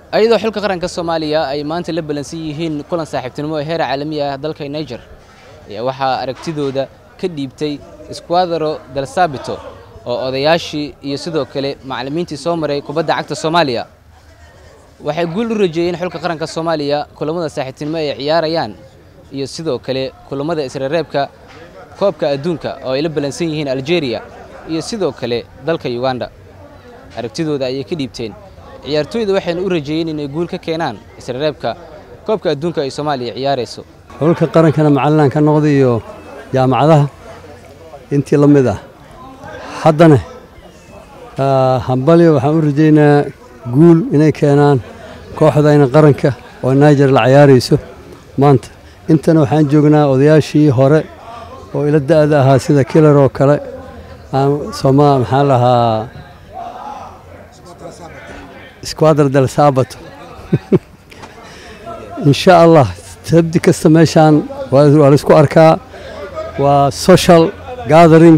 ayadoo xilka qaranka soomaaliya ay maanta la ballansan yihiin kulan saaxiibtinimo ee heer caalami ah dalka niger ayaa waxaa aragtidooda ka dhiibtay squadro del sabito oo odayaashii iyo sidoo kale macallimiintii soo maray kubadda cagta soomaaliya waxay guul u rajeeyeen xulka qaranka soomaaliya kulammada saaxiibtinimo ay ciyaarayaan iyo sidoo kale kulammada isreereebka koobka adduunka oo ay la ballansan yihiin algeria iyo sidoo kale dalka uganda aragtidooda ayay ka dhiibteen ciyaartooyda waxayna u rajeeyeen inay guul ka keenaan isreereebka koobka adduunka ay soomaaliya ciyaarayso xulka qarankana macallinaan ka noqday iyo jaamacadaha intii la mid ah haddana hambalyo waxaan u rajaynayaa guul inay keenaan kooxdayna qaranka oo niger la ciyaarayso maanta intana waxaan joognaa odayaashii hore oo ila da'da ahaa sida kilar oo kale soma maxaa lahaa squadr del sabato insha allah sabdi kasta meeshaan waa laisku arkaa waa social gathering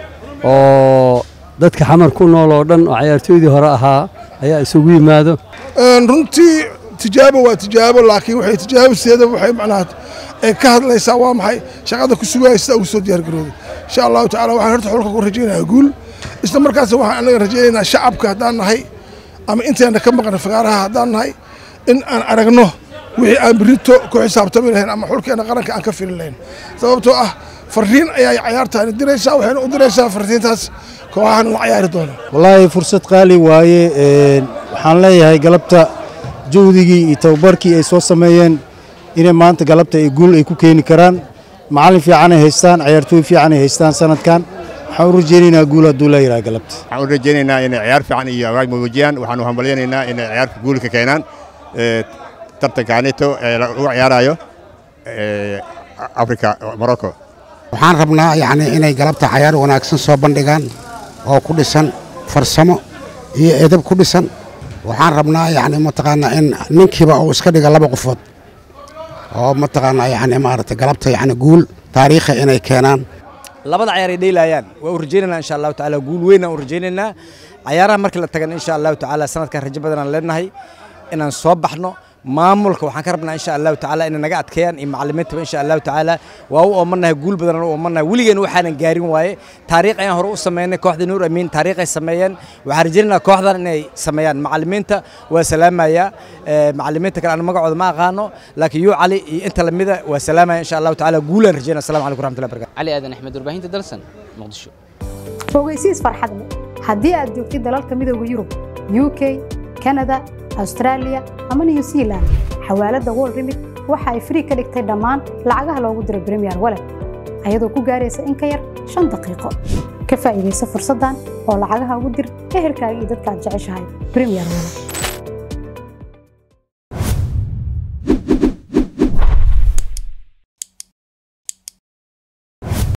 oo dadka xamar ku nool oo dhan oo cayaartooydii hore ahaa ayaa isugu yimaado runtii tijaabo waa tijaabo laakiin waxay tijaabiseeda waxay macnaha ay ka hadlaysaa waa maxay shaqada ku sugaya sida ugu soo diyaargarooday insha allahu tacala waxaan horta xulka ku rajaynayaa guul isla markaasna waxaan anaga rajaynaynaa shacabka haddaan nahay ama intayna ka maqan fagaaraha haddaan nahay in aan aragno wixii aan berito ku xisaabtami lahayn ama xulkeena qaranka aan ka fili lahayn sababtoo ah fariin ayaa cayaartaani diraysaa waxayna u diraysaa fariintaas kooxahan la cayaari doona wallaahi fursad qaali waaye waxaan leeyahay galabta juhdigii iyo tababarkii ay soo sameeyeen inay maanta galabta ay guul ay ku keeni karaan macallin fiicanay haystaan cayaartooy fiicanay haystaan sanadkan waxaan u rajaynaynaa guul hadduu la yidhaha galabta waxaan u rajaynaynaa inay ciyaar fiican iyo awaaj muujiyaan waxaan u hambalyaynaynaa inay ciyaarka guul ka keenaan tartanka anito ee lagu ciyaarayo afrika morocco waxaan rabnaa yacni inay galabta cayaar wanaagsan soo bandhigaan oo ku dhisan farsamo iyo edab ku dhisan waxaan rabnaa yacni mataqaanaa in ninkiiba uu iska dhiga laba qofood oo mataqaanaa yacni maaragtay galabta yacni guul taariikha inay keenaan labada cayaar ay dheylayaan waa u rajaynaynaa insha allahu tacaala guul weyn aan u rajaynaynaa cayaaraha markii la tagan insha allahu tacaala sanadkan rajo badan aan leenahay inaan soo baxno maamulka waxaan ka rabnaa insha allahu tacaala inay naga adkeeyaan iyo macallimiintaba insha allahu tacaala waa u oomannahay guul badan aan u oomannahay weligeena waxaanan gaarin waaye taariikh ayaan hore u sameynay kooxda nuur amiin taariikhay sameeyeen waxaan rajaynaynaa kooxdan inay sameeyaan macallimiinta waa salaamaya macallimiinta kale aan magacooda ma aqaano laakiin yuu cali iyo inta lamida waa salaamaya insha allahu tacaala guulaan rajaynaa assalamu calaykum raxmatullahi barakatu cali aadan axmed warbaahinta dalsan muqdisho fogeysiis farxad leh haddii aad joogtid dalalka midooda yurub u k kanada austraaliya ama new zealand xawaaladda world remit waxa ay frii ka dhigtay dhammaan lacagaha loogu diray bremiyer walet ayadoo ku gaaraysa in ka yar shan daqiiqo ka faa'iidaysa fursaddan oo lacagaha ugu dir ehelkaaga iyo dadka aad jeceshahay bremiyer walet